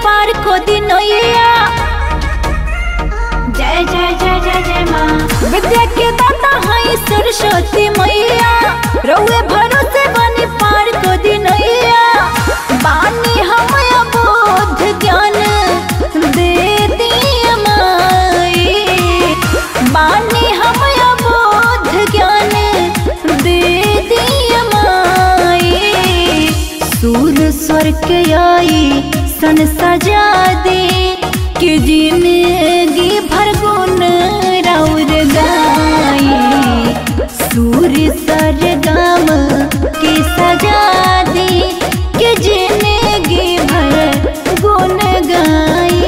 पार को दिनैया जय जय जय जय जय माँ विद्या के दाता है सरस्वती मैया रउए भरोसे बनी पार को दिनैया बानी हम बोध ज्ञान दे दिया माई बानी हम बोध ज्ञान दे दिया माई सूर स्वर के आई सन सजा दे कि जिंदगी भर गुण राउर गाई सूर्य सरगम के सजा दे कि जिंदगी भर गुण गाई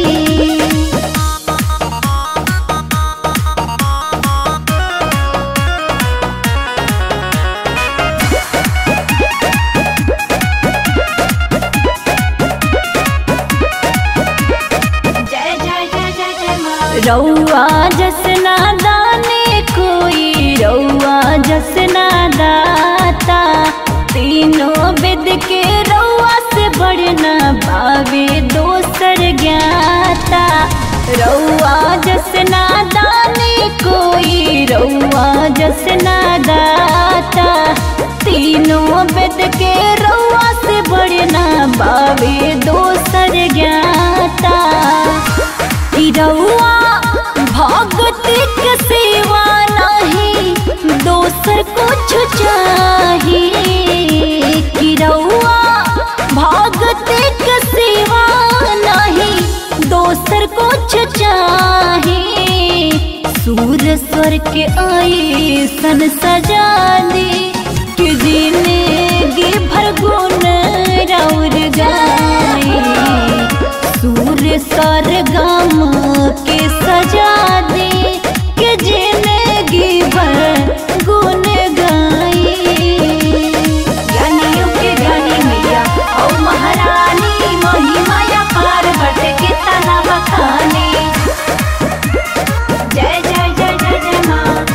जय जय जय जय जय माँ रउआ जसना दाने कोई रउआ जसना दाता तीनों वेद के रउआ से बढ़ना बावे दोसर ज्ञाता रउआ जसना दाने कोई रउआ जसना दाता तीनों वेद के रउआ से बढ़ना बावे दोसर ज्ञाता ई रउआ भगति के सेवा नहीं दोसर कुछ चाहिए कि रउआ भगति के सेवा नहीं दोसर कुछ चाहिए सूर स्वर के आई सन सजा दे कि जिंदगी भर गुण राउर गाई सूर्य सरगम के सजा दे कि जिंदगी भर गुण गाई ज्ञानियों के ज्ञानी मैया ओ महारानी महिमाया पार बट के तना बखानी जय जय जय जय जय माँ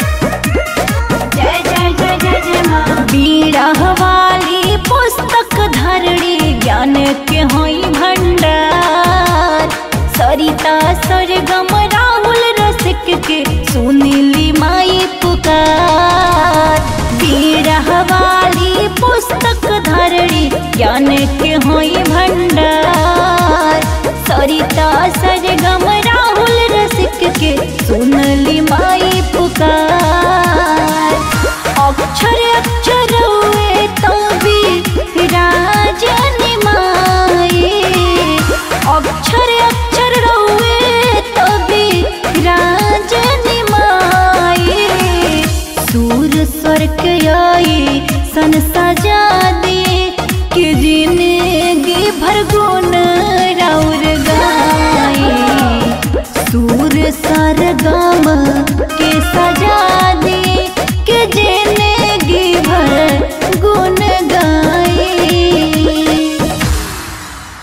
जय जय जय जय जय माँ बीड़ा वाली पुस्तक धरणी ज्ञान के होई भंडार सरिता सरगम राहुल रसिक के सुनीली माई पुकार बीड़ा वाली पुस्तक धरणी ज्ञान के होई भंडार सरिता सरगम राहुल रसिक के सुनली माई